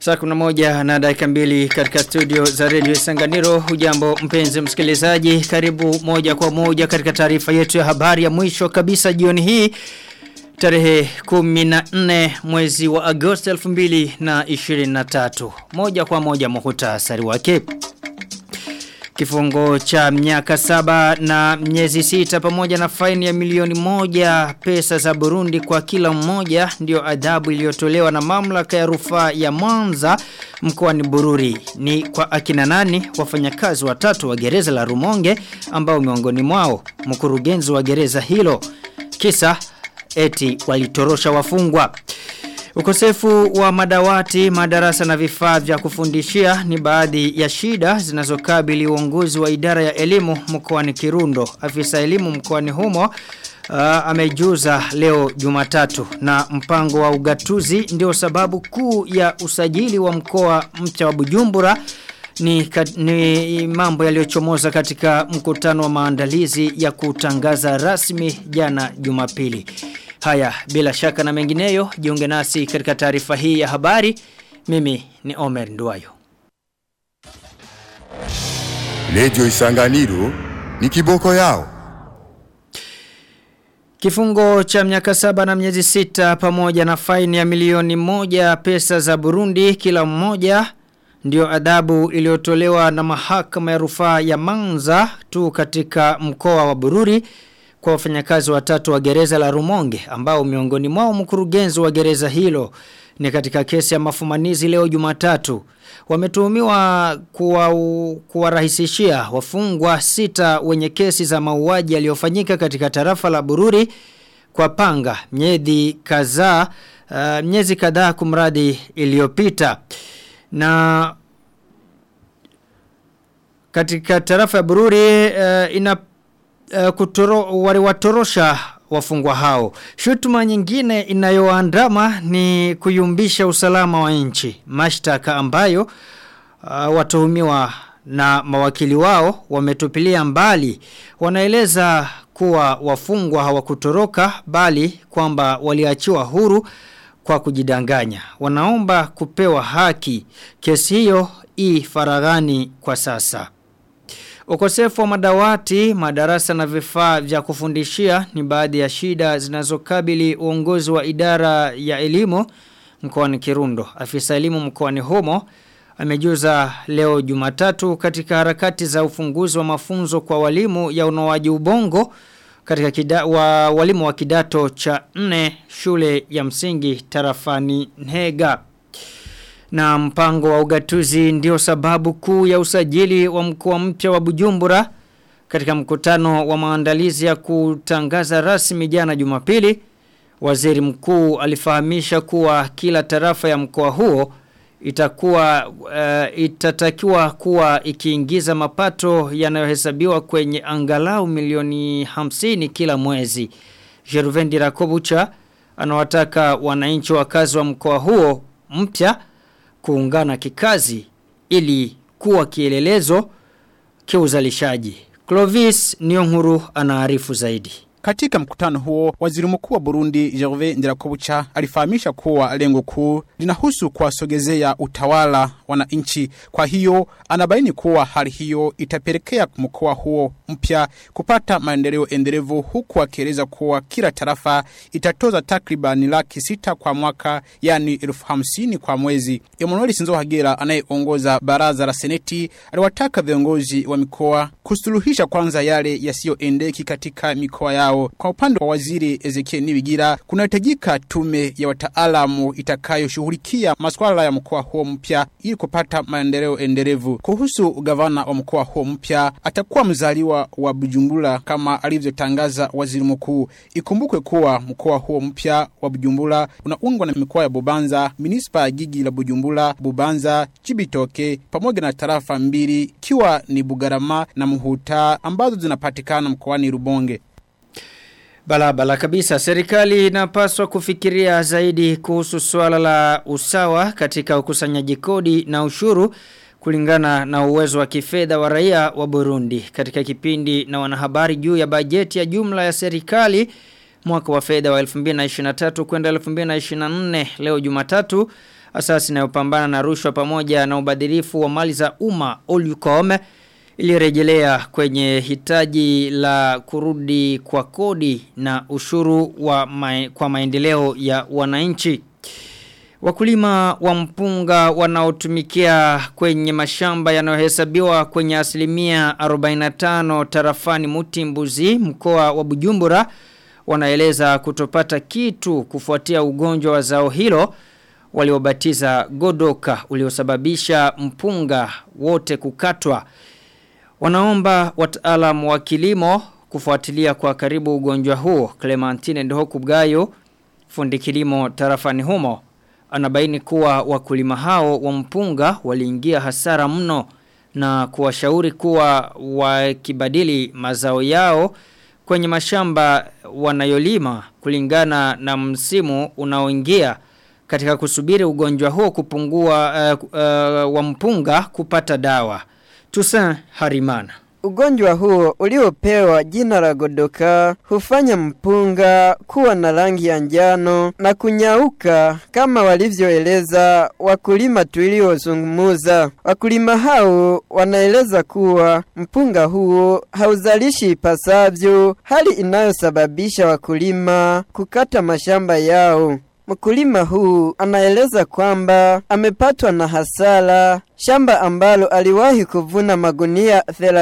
Saa kuna moja na dakika mbili katika studio za Radio Sanganiro. Hujambo mpenzi msikilizaji. Karibu moja kwa moja katika taarifa yetu ya habari ya mwisho kabisa jioni hii. Tarehe 14 mwezi wa Agosti 2023. Moja kwa moja muhutasari wake. Kifungo cha miaka saba na miezi sita pamoja na faini ya milioni moja pesa za Burundi kwa kila mmoja ndio adhabu iliyotolewa na mamlaka ya rufaa ya Mwanza mkoani Bururi. Ni kwa akina nani wafanyakazi watatu wa gereza la Rumonge ambao miongoni mwao mkurugenzi wa gereza hilo. Kisa eti walitorosha wafungwa. Ukosefu wa madawati, madarasa na vifaa vya kufundishia ni baadhi ya shida zinazokabili uongozi wa idara ya elimu mkoani Kirundo. Afisa elimu mkoani humo uh, amejuza leo Jumatatu na mpango wa ugatuzi ndio sababu kuu ya usajili wa mkoa mpya wa Bujumbura ni, ni mambo yaliyochomoza katika mkutano wa maandalizi ya kutangaza rasmi jana Jumapili. Haya, bila shaka na mengineyo, jiunge nasi katika taarifa hii ya habari. Mimi ni Omer Nduwayo. Lejo Isanganiro ni kiboko yao. Kifungo cha miaka saba na miezi sita pamoja na faini ya milioni moja pesa za Burundi kila mmoja ndio adhabu iliyotolewa na mahakama ya rufaa ya Manza tu katika mkoa wa Bururi kwa wafanyakazi watatu wa gereza la Rumonge ambao miongoni mwao mkurugenzi wa gereza hilo ni katika kesi ya mafumanizi leo Jumatatu wametuhumiwa kuwarahisishia wafungwa sita wenye kesi za mauaji yaliyofanyika katika tarafa la Bururi kwa panga miezi kadhaa uh, miezi kadhaa kumradi iliyopita na katika tarafa ya Bururi uh, ina uh, kutoro, waliwatorosha wafungwa hao. Shutuma nyingine inayoandama ni kuyumbisha usalama wa nchi. Mashtaka ambayo uh, watuhumiwa na mawakili wao wametupilia mbali. Wanaeleza kuwa wafungwa hawakutoroka bali kwamba waliachiwa huru kwa kujidanganya. Wanaomba kupewa haki. Kesi hiyo i faragani kwa sasa. Ukosefu wa madawati, madarasa na vifaa vya kufundishia ni baadhi ya shida zinazokabili uongozi wa idara ya elimu mkoani Kirundo. Afisa elimu mkoani humo amejuza leo Jumatatu katika harakati za ufunguzi wa mafunzo kwa walimu ya unoaji ubongo katika kida, wa walimu wa kidato cha 4 shule ya msingi tarafani Nhega na mpango wa ugatuzi ndio sababu kuu ya usajili wa mkoa mpya wa Bujumbura katika mkutano wa maandalizi ya kutangaza rasmi jana Jumapili waziri mkuu alifahamisha kuwa kila tarafa ya mkoa huo itakuwa uh, itatakiwa kuwa ikiingiza mapato yanayohesabiwa kwenye angalau milioni 50 kila mwezi Jeruvendi Rakobucha anawataka wananchi wakazi wa mkoa huo mpya kuungana kikazi ili kuwa kielelezo kiuzalishaji. Clovis Nyonguru anaarifu zaidi. Katika mkutano huo, waziri mkuu wa Burundi Gervais Ndirakobucha alifahamisha kuwa lengo kuu linahusu kuwasogezea utawala wananchi. Kwa hiyo anabaini kuwa hali hiyo itapelekea mkoa huo mpya kupata maendeleo endelevu, huku akieleza kuwa kila tarafa itatoza takriban laki sita kwa mwaka, yani elfu hamsini kwa mwezi. Emmanuel Sinzo Hagera anayeongoza baraza la seneti aliwataka viongozi wa mikoa kusuluhisha kwanza yale yasiyoendeki katika mikoa yao yao. Kwa upande wa waziri Ezekiel Nibigira, kunahitajika tume ya wataalamu itakayoshughulikia masuala ya mkoa huo mpya ili kupata maendeleo endelevu. Kuhusu gavana wa mkoa huo mpya, atakuwa mzaliwa wa Bujumbura kama alivyotangaza waziri mkuu. Ikumbukwe kuwa mkoa huo mpya wa Bujumbura unaungwa na mikoa ya Bubanza, minispa ya jiji la Bujumbura, Bubanza, Chibitoke pamoja na tarafa mbili ikiwa ni Bugarama na Muhuta ambazo zinapatikana mkoani Rubonge. Balabala kabisa serikali inapaswa kufikiria zaidi kuhusu swala la usawa katika ukusanyaji kodi na ushuru kulingana na uwezo wa kifedha wa raia wa Burundi katika kipindi na wanahabari juu ya bajeti ya jumla ya serikali mwaka wa fedha wa 2023 kwenda 2024 leo Jumatatu asasi inayopambana na rushwa pamoja na ubadhirifu wa mali za umma Olucom ilirejelea kwenye hitaji la kurudi kwa kodi na ushuru wa mae, kwa maendeleo ya wananchi. Wakulima wa mpunga wanaotumikia kwenye mashamba yanayohesabiwa kwenye asilimia 45 tarafani Mutimbuzi mkoa wa Bujumbura wanaeleza kutopata kitu kufuatia ugonjwa wa zao hilo waliobatiza godoka uliosababisha mpunga wote kukatwa. Wanaomba wataalamu wa kilimo kufuatilia kwa karibu ugonjwa huo. Clementine Ndohokubgayo fundi kilimo tarafani humo anabaini kuwa wakulima hao wa mpunga waliingia hasara mno na kuwashauri kuwa wakibadili mazao yao kwenye mashamba wanayolima kulingana na msimu unaoingia katika kusubiri ugonjwa huo kupungua uh, uh, wa mpunga kupata dawa. Tusan Harimana. Ugonjwa huo uliopewa jina la godoka hufanya mpunga kuwa na rangi ya njano na kunyauka kama walivyoeleza wakulima tuliozungumuza. Wakulima hao wanaeleza kuwa mpunga huo hauzalishi ipasavyo, hali inayosababisha wakulima kukata mashamba yao. Mkulima huu anaeleza kwamba amepatwa na hasara Shamba ambalo aliwahi kuvuna magunia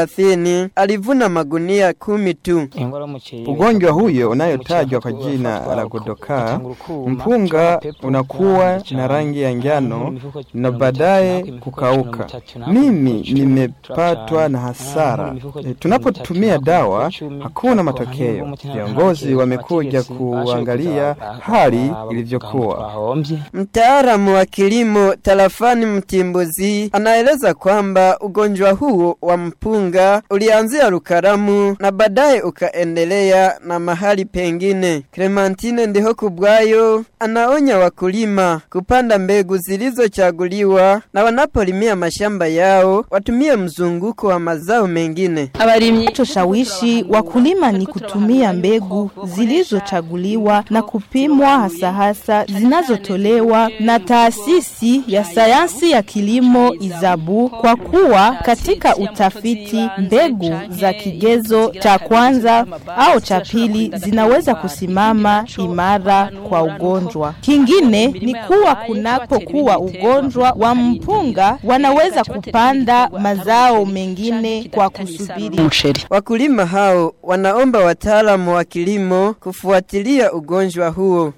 30 alivuna magunia kumi tu. Ugonjwa huyo unayotajwa kwa jina la godoka, mpunga unakuwa na rangi ya njano na baadaye kukauka. Mimi nimepatwa na hasara. E, tunapotumia dawa hakuna matokeo. Viongozi wamekuja kuangalia hali ilivyokuwa. Mtaalamu wa kilimo tarafani Mtimbuzi anaeleza kwamba ugonjwa huo wa mpunga ulianzia Rukaramu na baadaye ukaendelea na mahali pengine. Clementine ndiho kubwayo anaonya wakulima kupanda mbegu zilizochaguliwa na wanapolimia mashamba yao watumie mzunguko wa mazao mengine. Choshawishi wakulima ni kutumia mbegu zilizochaguliwa na kupimwa hasa hasa zinazotolewa na taasisi ya sayansi ya kilimo Izabu kwa kuwa katika utafiti mbegu za kigezo cha kwanza au cha pili zinaweza kusimama imara kwa ugonjwa. Kingine ni kuwa kunapokuwa ugonjwa wa mpunga wanaweza kupanda mazao mengine kwa kusubiri. Wakulima hao wanaomba wataalamu wa kilimo kufuatilia ugonjwa huo.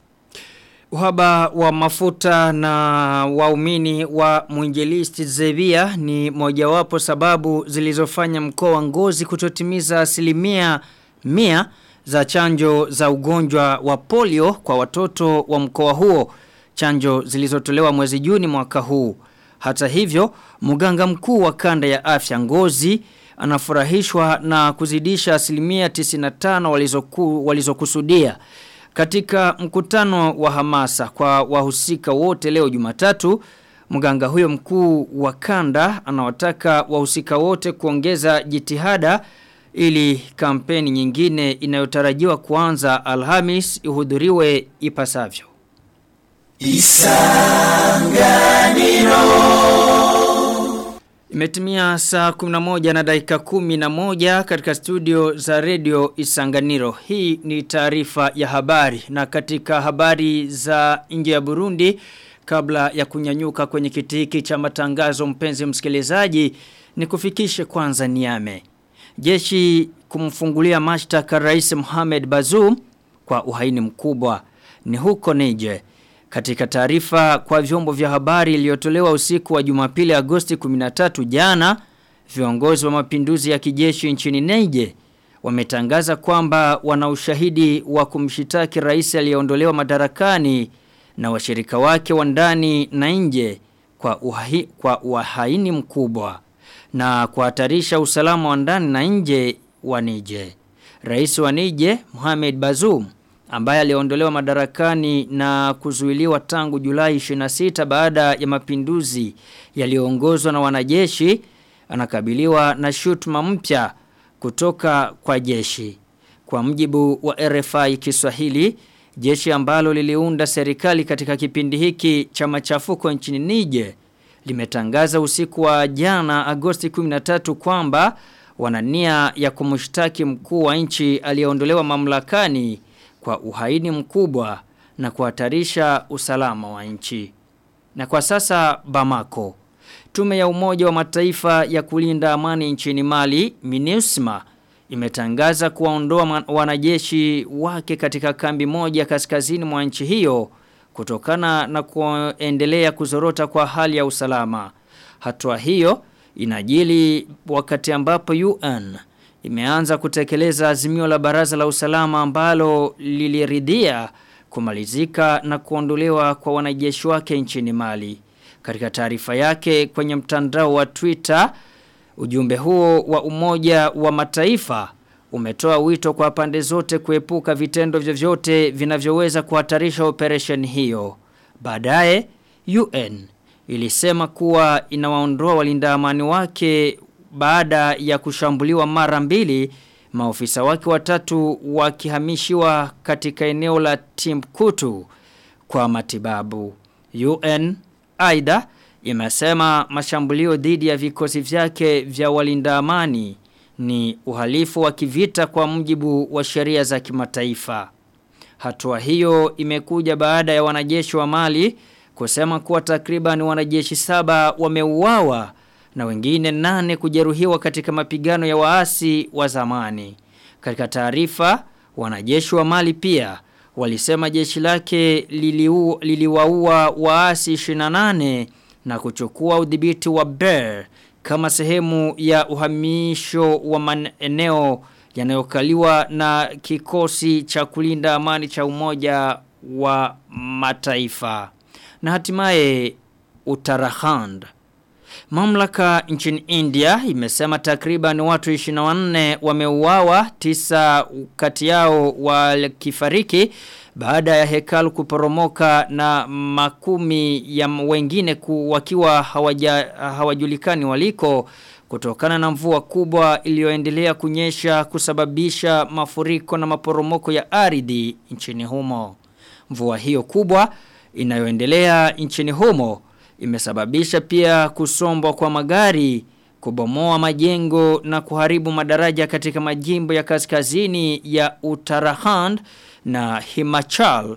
Uhaba wa mafuta na waumini wa mwinjilisti Zevia ni mojawapo sababu zilizofanya mkoa wa ngozi kutotimiza asilimia mia za chanjo za ugonjwa wa polio kwa watoto wa mkoa huo. Chanjo zilizotolewa mwezi Juni mwaka huu. Hata hivyo, mganga mkuu wa kanda ya afya ngozi anafurahishwa na kuzidisha asilimia 95 walizoku, walizokusudia. Katika mkutano wa hamasa kwa wahusika wote leo jumatatu, mganga huyo mkuu wa kanda anawataka wahusika wote kuongeza jitihada ili kampeni nyingine inayotarajiwa kuanza Alhamis ihudhuriwe ipasavyo. Imetimia saa 11 na dakika 11 katika studio za redio Isanganiro. Hii ni taarifa ya habari na katika habari za nje ya Burundi kabla ya kunyanyuka kwenye kiti hiki cha matangazo mpenzi msikilizaji ni kufikishe kwanza niame. Jeshi kumfungulia mashtaka Rais Mohamed Bazoum kwa uhaini mkubwa ni huko Niger. Katika taarifa kwa vyombo vya habari iliyotolewa usiku wa Jumapili Agosti 13 jana, viongozi wa mapinduzi ya kijeshi nchini Niger wametangaza kwamba wana ushahidi wa kumshitaki rais aliyeondolewa madarakani na washirika wake wa ndani na nje kwa uhaini, kwa uhaini mkubwa na kuhatarisha usalama wa ndani na nje wa Niger. Rais wa Niger Mohamed Bazoum ambaye aliondolewa madarakani na kuzuiliwa tangu Julai 26 baada ya mapinduzi yaliyoongozwa na wanajeshi anakabiliwa na shutuma mpya kutoka kwa jeshi. Kwa mjibu wa RFI Kiswahili, jeshi ambalo liliunda serikali katika kipindi hiki cha machafuko nchini Niger limetangaza usiku wa jana Agosti 13 kwamba wana nia ya kumshtaki mkuu wa nchi aliyeondolewa mamlakani kwa uhaini mkubwa na kuhatarisha usalama wa nchi. Na kwa sasa Bamako. Tume ya Umoja wa Mataifa ya kulinda amani nchini Mali, MINUSMA, imetangaza kuwaondoa wanajeshi wake katika kambi moja kaskazini mwa nchi hiyo kutokana na kuendelea kuzorota kwa hali ya usalama. Hatua hiyo inajili wakati ambapo UN imeanza kutekeleza azimio la baraza la usalama ambalo liliridhia kumalizika na kuondolewa kwa wanajeshi wake nchini Mali. Katika taarifa yake kwenye mtandao wa Twitter, ujumbe huo wa umoja wa mataifa umetoa wito kwa pande zote kuepuka vitendo vyovyote vinavyoweza kuhatarisha operation hiyo. Baadaye UN ilisema kuwa inawaondoa walinda amani wake baada ya kushambuliwa mara mbili maofisa wake watatu wakihamishiwa katika eneo la Timbuktu kwa matibabu. UN aidha imesema mashambulio dhidi ya vikosi vyake vya walinda amani ni uhalifu wa kivita kwa mujibu wa sheria za kimataifa. Hatua hiyo imekuja baada ya wanajeshi wa Mali kusema kuwa takriban wanajeshi saba wameuawa na wengine nane kujeruhiwa katika mapigano ya waasi wa zamani. Katika taarifa, wanajeshi wa Mali pia walisema jeshi lake liliu, liliwaua waasi 28 na kuchukua udhibiti wa Ber kama sehemu ya uhamisho wa maeneo yanayokaliwa na kikosi cha kulinda amani cha umoja wa mataifa. Na hatimaye Uttarakhand. Mamlaka nchini India imesema takriban watu 24 wameuawa, tisa kati yao wakifariki baada ya hekalu kuporomoka na makumi ya wengine ku, wakiwa hawaja, hawajulikani waliko kutokana na mvua kubwa iliyoendelea kunyesha kusababisha mafuriko na maporomoko ya ardhi nchini humo. Mvua hiyo kubwa inayoendelea nchini humo imesababisha pia kusombwa kwa magari, kubomoa majengo na kuharibu madaraja katika majimbo ya kaskazini ya Uttarakhand na Himachal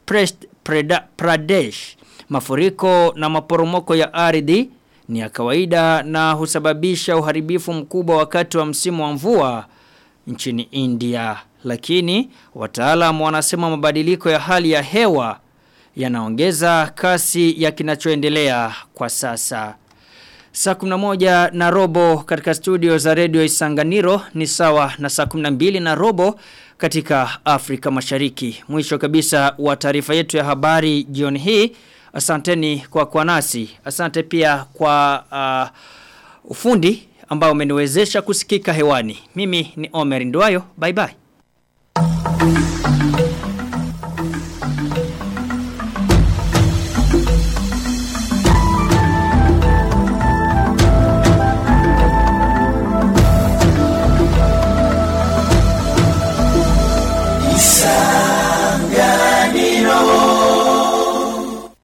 Pradesh. Mafuriko na maporomoko ya ardhi ni ya kawaida na husababisha uharibifu mkubwa wakati wa msimu wa mvua nchini India. Lakini wataalamu wanasema mabadiliko ya hali ya hewa yanaongeza kasi ya kinachoendelea kwa sasa. Saa 11 na robo katika studio za Radio Isanganiro ni sawa na saa 12 na robo katika Afrika Mashariki. Mwisho kabisa wa taarifa yetu ya habari jioni hii. Asanteni kwa kwa nasi. Asante pia kwa uh, ufundi ambao umeniwezesha kusikika hewani. Mimi ni Omer Ndwayo. Bye bye.